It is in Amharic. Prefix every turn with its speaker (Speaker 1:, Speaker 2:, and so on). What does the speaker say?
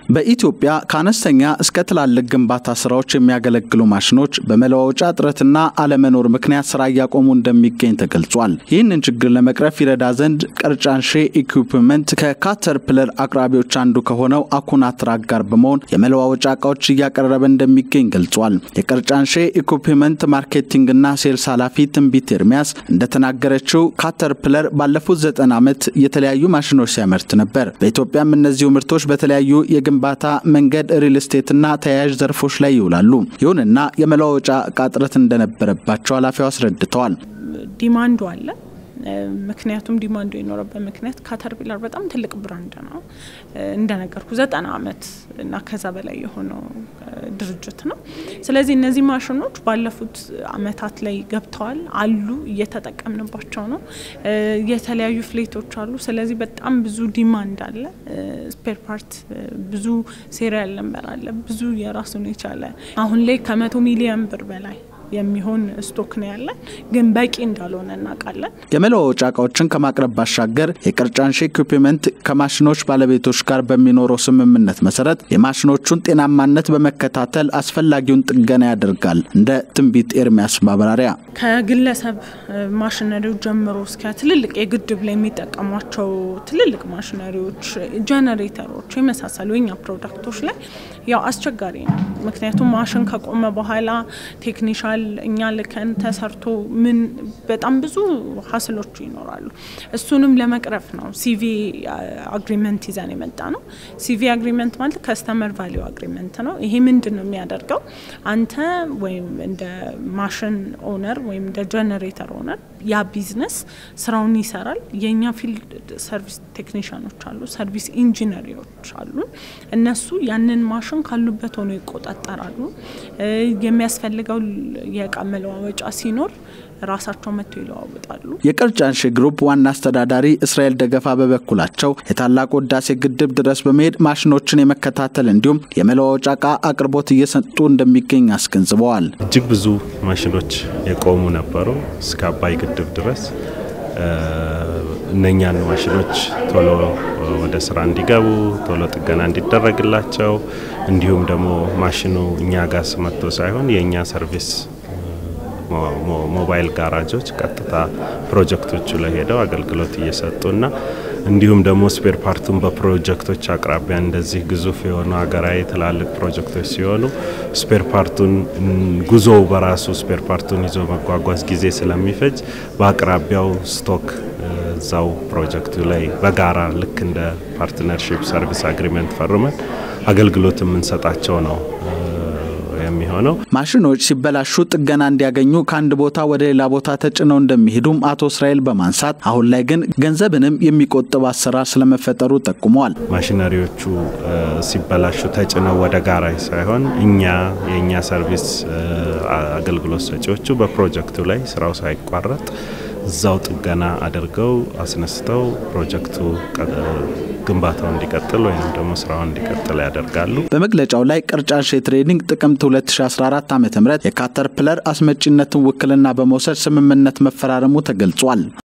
Speaker 1: በኢትዮጵያ ከአነስተኛ እስከ ትላልቅ ግንባታ ስራዎች የሚያገለግሉ ማሽኖች በመለዋወጫ እጥረትና አለመኖር ምክንያት ስራ እያቆሙ እንደሚገኝ ተገልጿል። ይህንን ችግር ለመቅረፍ ይረዳ ዘንድ ቀርጫንሼ ኢኩፕመንት ከካተርፕለር አቅራቢዎች አንዱ ከሆነው አኩናትራክ ጋር በመሆን የመለዋወጫ እቃዎች እያቀረበ እንደሚገኝ ገልጿል። የቀርጫንሼ ኢኩፕመንት ማርኬቲንግና ሴልስ ኃላፊ ትንቢት ኤርሚያስ እንደተናገረችው ካተርፕለር ባለፉት ዘጠና ዓመት የተለያዩ ማሽኖች ሲያመርት ነበር። በኢትዮጵያም እነዚሁ ምርቶች በተለያዩ የግንባታ መንገድ፣ ሪል ስቴትና ተያያዥ ዘርፎች ላይ ይውላሉ። ይሁንና የመለዋወጫ እቃ እጥረት እንደነበረባቸው ኃላፊው አስረድተዋል።
Speaker 2: ዲማንዱ አለ። ምክንያቱም ዲማንዱ የኖረበት ምክንያት ካተርፒላር በጣም ትልቅ ብራንድ ነው። እንደነገርኩ ዘጠና ዓመት እና ከዛ በላይ የሆነው ድርጅት ነው። ስለዚህ እነዚህ ማሽኖች ባለፉት ዓመታት ላይ ገብተዋል አሉ፣ እየተጠቀምንባቸው ነው። የተለያዩ ፍሌቶች አሉ። ስለዚህ በጣም ብዙ ዲማንድ አለ። ስፔር ፓርት ብዙ ሴሪያል ነንበር አለ። ብዙ የራሱን የቻለ አሁን ላይ ከመቶ ሚሊዮን ብር በላይ የሚሆን ስቶክ ነው ያለን፣ ግን በቂ እንዳልሆነ እናውቃለን።
Speaker 1: የመለዋወጫ እቃዎችን ከማቅረብ ባሻገር የቀርጫንሼ ኢኩፕመንት ከማሽኖች ባለቤቶች ጋር በሚኖረው ስምምነት መሰረት የማሽኖቹን ጤናማነት በመከታተል አስፈላጊውን ጥገና ያደርጋል። እንደ ትንቢት ኤርሚያስ ማብራሪያ
Speaker 2: ከግለሰብ ማሽነሪዎች ጀምሮ እስከ ትልልቅ የግድብ ላይ የሚጠቀሟቸው ትልልቅ ማሽነሪዎች፣ ጀነሬተሮች የመሳሰሉ የኛ ፕሮዳክቶች ላይ ያው አስቸጋሪ ነው። ምክንያቱም ማሽን ከቆመ በኋላ ቴክኒሻል እኛ ልከን ተሰርቶ ምን በጣም ብዙ ሀስሎች ይኖራሉ። እሱንም ለመቅረፍ ነው ሲቪ አግሪመንት ይዘን የመጣ ነው። ሲቪ አግሪመንት ማለት ከስተመር ቫሊዩ አግሪመንት ነው። ይሄ ምንድን ነው የሚያደርገው? አንተ ወይም እንደ ማሽን ኦነር ወይም እንደ ጀነሬተር ኦነር ያ ቢዝነስ ስራውን ይሰራል። የእኛ ፊልድ ሰርቪስ ቴክኒሽያኖች አሉ፣ ሰርቪስ ኢንጂነሪዎች አሉ። እነሱ ያንን ማሽን ካሉበት ሆኖ ይቆጣጠራሉ። የሚያስፈልገው የእቃ መለዋወጫ ሲኖር ራሳቸው መጥተው ይለዋወጣሉ።
Speaker 1: የቀርጫንሼ ግሩፕ ዋና አስተዳዳሪ እስራኤል ደገፋ በበኩላቸው የታላቁ ህዳሴ ግድብ ድረስ በመሄድ ማሽኖችን የመከታተል እንዲሁም የመለዋወጫ እቃ አቅርቦት እየሰጡ እንደሚገኝ አስገንዝበዋል።
Speaker 3: እጅግ ብዙ ማሽኖች የቆሙ ነበሩ እስከ አባይ ግድብ ድረስ እነኛን ማሽኖች ቶሎ ወደ ስራ እንዲገቡ ቶሎ ጥገና እንዲደረግላቸው እንዲሁም ደግሞ ማሽኑ እኛ ጋር መጥቶ ሳይሆን የእኛ ሰርቪስ ሞባይል ጋራጆች ቀጥታ ፕሮጀክቶቹ ላይ ሄደው አገልግሎት እየሰጡና እንዲሁም ደግሞ ስፔር ፓርቱን በፕሮጀክቶች አቅራቢያ እንደዚህ ግዙፍ የሆኑ ሀገራዊ ትላልቅ ፕሮጀክቶች ሲሆኑ ስፔር ፓርቱን ጉዞው በራሱ ስፔር ፓርቱን ይዞ መጓጓዝ ጊዜ ስለሚፈጅ በአቅራቢያው ስቶክ እዛው ፕሮጀክቱ ላይ በጋራ ልክ እንደ ፓርትነርሺፕ ሰርቪስ አግሪመንት ፈርመን አገልግሎት የምንሰጣቸው ነው የሚሆነው።
Speaker 1: ማሽኖች ሲበላሹ ጥገና እንዲያገኙ ከአንድ ቦታ ወደ ሌላ ቦታ ተጭነው እንደሚሄዱም አቶ እስራኤል በማንሳት አሁን ላይ ግን ገንዘብንም የሚቆጥብ አሰራር ስለመፈጠሩ ጠቁመዋል።
Speaker 3: ማሽነሪዎቹ ሲበላሹ ተጭነው ወደ ጋራጅ ሳይሆን እኛ የእኛ ሰርቪስ አገልግሎት ሰጪዎቹ በፕሮጀክቱ ላይ ስራው ሳይቋረጥ እዛው ጥገና አድርገው አስነስተው ፕሮጀክቱ ግንባታው እንዲቀጥል ወይም ደግሞ ስራውን እንዲቀጥል ያደርጋሉ።
Speaker 1: በመግለጫው ላይ ቀርጫንሼ ትሬዲንግ ጥቅምት 2014 ዓ ም የካተርፕለር አስመጪነትን ውክልና በመውሰድ ስምምነት መፈራረሙ ተገልጿል።